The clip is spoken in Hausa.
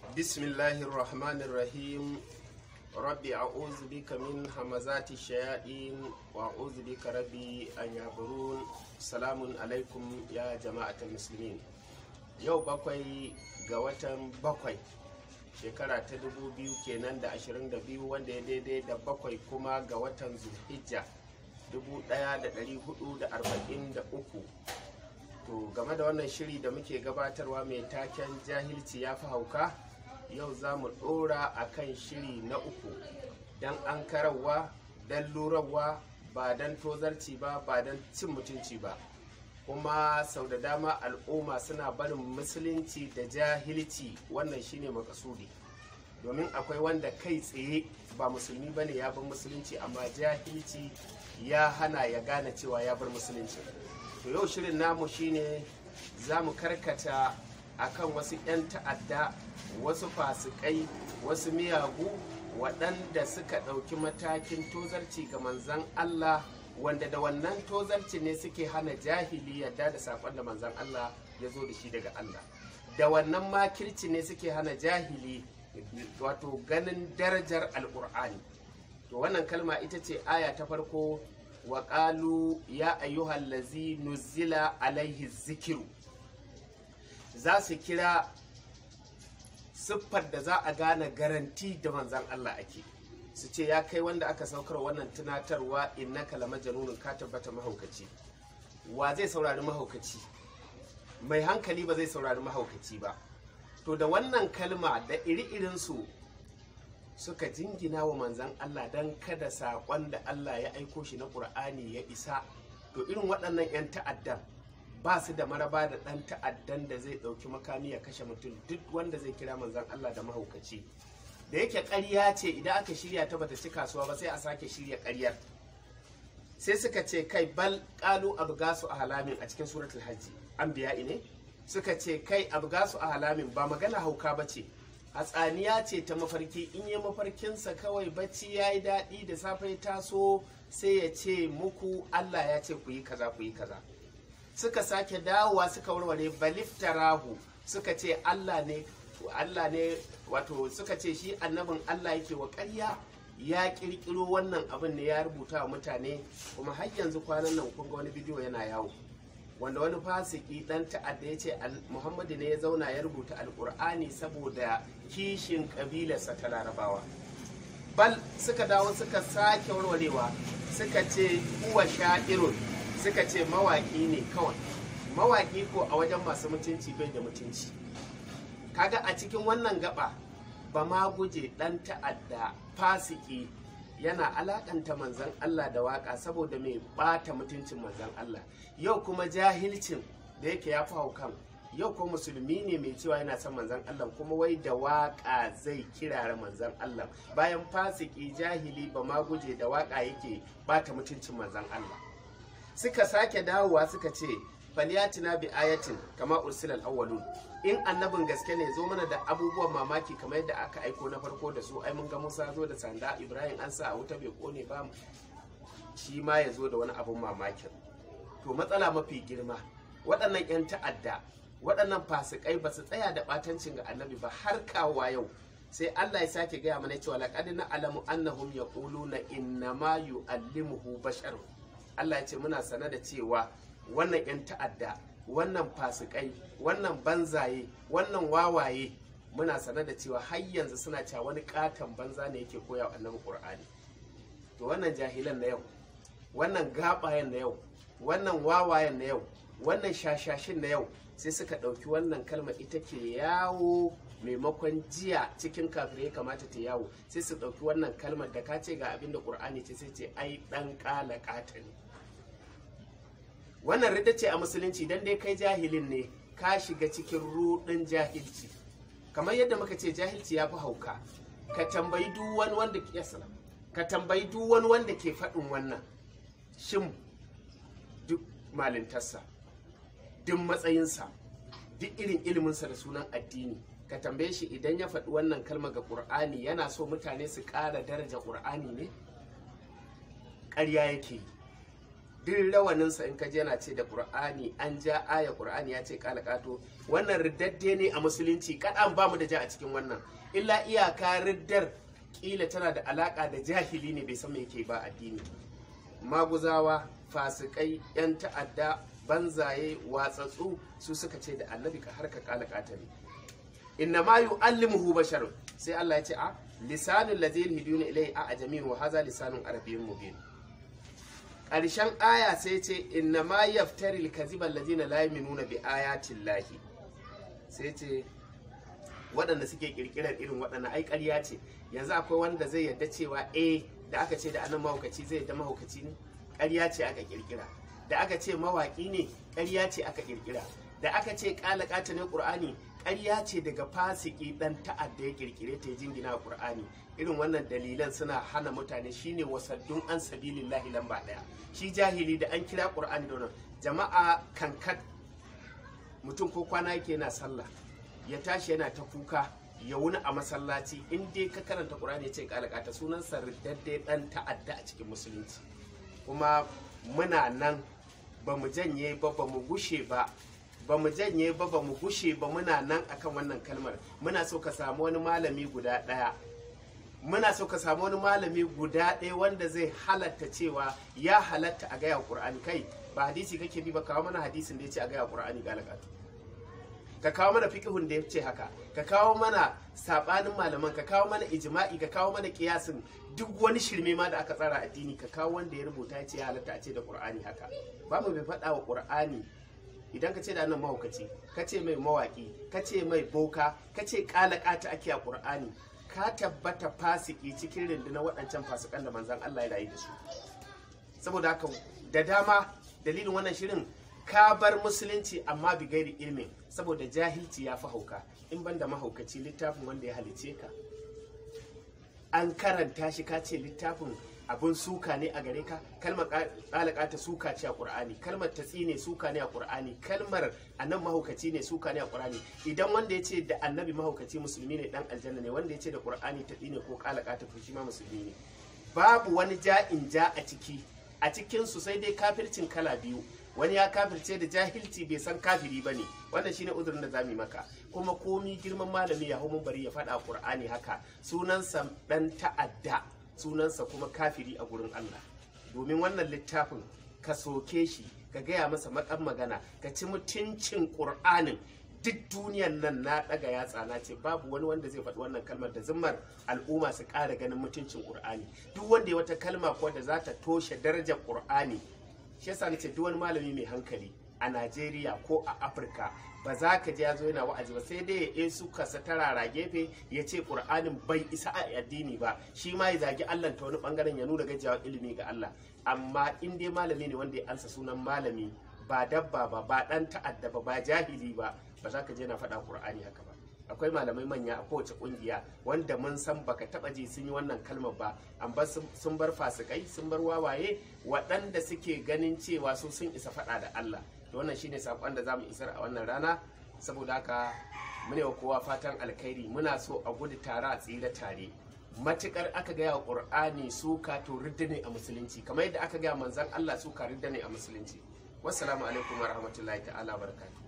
بسم الله الرحمن الرحيم ربي أعوذ بك من همزات الشياطين وأعوذ بك ربي أن يحضرون سلام عليكم يا جماعة المسلمين yau bakwai ga watan bakwai shekara ta dubu biyu kenan da ashirin da biyu wanda ya daidai da bakwai kuma ga watan zulhijja dubu daya da dari hudu da arba'in da uku to game da wannan shiri da muke gabatarwa mai taken jahilci ya fi hauka yau za mu dora a kan shiri na uku don an karawa don lurarwa ba don tozarci ba ba don cin mutunci ba kuma sau da dama al'umma suna barin musulunci da jahilci wannan shine makasudi domin akwai wanda kai tsaye ba musulmi bane ya bar musulunci amma jahilci ya hana ya gane cewa ya bar musulunci to yau shirin namu shine za mu karkata akan wasu 'yan ta'adda wasu fasikai wasu miyagu waɗanda suka ɗauki matakin tozarci ga manzan Allah wanda da wannan tozarci ne suke hana jahili yadda da saƙon da manzan Allah ya zo da shi daga Allah da wannan makirci ne suke hana jahili wato ganin darajar alƙur'ani to wannan kalma ita ce aya ta farko wa ƙalu ya ayyuhal lazi nuzila alaihi zikiru za su kira siffar da za a gane garanti da manzan Allah ake su ce ya kai wanda aka saukar wannan tunatarwa innaka la majnunun ka tabbata mahaukaci wa zai saurari mahaukaci mai hankali ba zai saurari mahaukaci ba to da wannan kalma da iri su suka jingina wa manzan Allah don kada saƙon da Allah ya aiko shi na ƙur'ani ya isa to irin waɗannan 'yan ta'addan ba su da maraba da ɗan ta'addan da zai ɗauki makami ya kashe mutum duk wanda zai kira manzan Allah da mahaukaci da yake ƙarya ce idan aka shirya ta bata ci kasuwa ba sai a sake shirya ƙaryar sai suka ce kai bal ƙalu abgasu a halamin a cikin suratul hajji an biya ne suka ce kai abgasu a halamin ba magana hauka ba ce hatsaniya ce ta mafarki in yi mafarkinsa kawai bacci ya yi daɗi da safe ya taso sai ya ce muku allah ya ce ku yi kaza ku yi kaza suka sake dawowa suka warware baliftarahu suka ce allah ne Allah ne wato suka ce shi annabin Allah yake wa ƙarya ya ƙirƙiro wannan abin ne ya rubuta wa mutane kuma har yanzu kwanan nan kun ga wani bidiyo yana yawo wanda wani fasiki dan ta'adda ya ce Muhammadu ne ya zauna ya rubuta alƙur'ani saboda kishin ƙabilarsa ta larabawa bal suka dawo suka sake warwarewa suka ce uwa sha'irun suka ce mawaƙi ne kawai mawaƙi ko a wajen masu mutunci bai da mutunci kaga a cikin wannan gaba ba ma guje dan ta'adda fasiki yana alakanta manzan Allah da waka saboda mai bata mutuncin manzan Allah yau kuma jahilcin da yake ya fawo kan yau ko musulmi ne mai cewa yana son manzan Allah kuma wai da waka zai kirara manzan Allah bayan fasiki jahili ba ma guje da waka yake bata mutuncin manzan Allah suka sake dawowa suka ce falyatina bi ayatin kama ursilal awwalun in annabin gaske ne zo mana da abubuwan mamaki kamar yadda aka aiko na farko da su ai mun ga Musa zo da sanda Ibrahim an sa a wuta bai kone ba shi ma ya zo da wani abun mamakin to matsala mafi girma waɗannan 'yan ta'adda waɗannan fasikai ba su tsaya da ɓatancin ga annabi ba har kawowa yau sai Allah ya sake gaya mana cewa laqad na'lamu annahum yaquluna innama yu'allimuhu basharun Allah ya ce muna sane da cewa wannan 'yan ta'adda wannan fasikai wannan banzaye wannan wawaye muna sane da cewa har yanzu suna cewa wani katon banza ne yake koya wa annabi qur'ani to wannan jahilan na yau wannan gabayen na yau wannan wawayen na yau wannan shashashin na yau sai suka ɗauki wannan kalma ita ke yawo maimakon jiya cikin kafirai ya kamata ta yawo sai su ɗauki wannan kalmar da ka ce ga abin da ƙur'ani ce sai ce ai ɗan ƙala ƙata ne wannan rida ce a musulunci dan dai kai jahilin ne ka shiga cikin rudin jahilci kamar yadda muka ce jahilci ya fi hauka ka tambayi duk wani wanda ke ka tambayi duk wani wanda ke faɗin wannan shin duk malintarsa duk matsayinsa duk irin iliminsa da sunan addini ka tambaye shi idan ya faɗi wannan kalma ga ƙur'ani yana so mutane su ƙara daraja ƙur'ani ne ƙarya yake yi duk rawaninsa in ka je yana ce da qur'ani an ja aya qur'ani ya ce kala kato wannan riddadde ne a musulunci kadan ba mu da ja a cikin wannan illa iyaka riddar kila tana da alaka da jahili ne bai san me yake ba addini maguzawa fasikai yan ta'adda banzaye watsatsu su suka ce da annabi ka harka kala kata ne inna ma yu'allimuhu bashar sai Allah ya ce a lisanul ladzi yulhiduna ilayhi a ajamin wa hadha lisanun arabiyyun mubin ƙarshen aya sai ce inna ma yaftari alkaziba allazina la yu'minuna bi ayatin lahi sai ce waɗanda suke kirkirar irin waɗanda ai ƙarya ce yanzu akwai wanda zai yarda cewa eh da aka ce da anan mahaukaci zai yarda mahaukaci ne ƙarya ce aka kirkira da aka ce mawaƙi ne ƙarya ce aka kirkira da aka ce ƙalaƙata ne ƙur'ani ƙarya ce daga fasiki ɗan ta'adda ya kirkire ta jingina ƙur'ani irin wannan dalilan suna hana mutane shine wasaddun an sabilillahi lamba ɗaya shi jahili da an kira ƙur'ani da wannan jama'a kankat mutum ko kwana yake yana sallah ya tashi yana ta kuka ya wuni a masallaci in dai ka karanta ƙur'ani ya ce ƙalaƙata sunan sardaddai ɗan ta'adda a cikin musulunci kuma muna nan ba mu janye ba ba mu gushe ba ba mu janye ba ba mu gushe ba muna nan akan wannan kalmar muna so ka samu wani malami guda ɗaya muna so ka samu wani malami guda ɗaya wanda zai halatta cewa ya halatta a gaya ƙur'ani kai ba hadisi kake bi ba kawo mana hadisin da ya ce a gaya ƙur'ani galagatu ka kawo mana fiqhun da ya ce haka ka kawo mana sabanin malaman ka kawo mana ijma'i ka kawo mana kiyasin duk wani shirme ma da aka tsara addini ka kawo wanda ya rubuta ya ce ya halatta a ce da qur'ani haka ba mu bai faɗa wa qur'ani idan ka ce da nan mahaukaci ka ce mai mawaki ka ce mai boka ka ce kalakata ake a qur'ani ka tabbata fasiki cikin rundunar waɗancan fasikan da manzan Allah ya rayu da su saboda haka da dama dalilin wannan shirin ka bar musulunci amma bi gairi ilmin saboda jahilci ya fi hauka in banda mahaukaci littafin wanda ya halice ka an karanta shi ka ce littafin abun suka ne a gare ka kalmar kalaka ta suka ce a qur'ani kalmar tatsi ne suka ne a qur'ani kalmar annan mahaukaci ne suka ne a qur'ani idan wanda ya ce da annabi mahaukaci musulmi ne dan aljanna ne wanda ya ce da qur'ani tatsi ne ko kalaka ta fushi ma musulmi ne babu wani ja'in ja a ciki a cikin su sai dai kafircin kala biyu wani ya kafirce da jahilci bai san kafiri ba ne wannan shine uzurin da za mu yi maka kuma komi girman malami ya hau bari ya faɗa qur'ani haka sunansa dan ta'adda sunansa kuma kafiri a gurin Allah domin wannan littafin ka soke shi ka gaya masa makan magana ka ci mutuncin qur'anin duk duniyan nan na daga yatsa na ce babu wani wanda zai faɗi wannan kalmar da zimmar al'umma su ƙara ganin mutuncin qur'ani duk wanda ya wata kalma ko da za ta toshe darajar qur'ani shi yasa nace duk wani malami mai hankali a Najeriya ko a Afirka ba za ka ji ya zo yana wa'azi ba sai dai ya su kasa tarara gefe ya ce Qur'anin bai isa a addini ba shi ma ya zagi Allah ta wani bangaren ya nuna gajiyawa ilimi ga Allah amma in dai malami ne wanda ya ansa sunan malami ba dabba ba ba dan ta'adda ba ba jahili ba ba za ka je na faɗa Qur'ani haka ba akwai malamai manya a kowace kungiya wanda mun san baka taba ji sun yi wannan kalmar ba amma sun bar fasikai sun bar wawaye waɗanda suke ganin cewa su sun isa faɗa da Allah da wannan shine sakon da zamu isar a wannan rana saboda haka mune wa kowa fatan alkhairi muna so a gudu tare a tsira tare matukar aka gaya wa qur'ani suka to ridda ne a musulunci kamar yadda aka gaya manzon Allah suka ridda ne a musulunci wassalamu alaikum wa rahmatullahi ta'ala barakatuh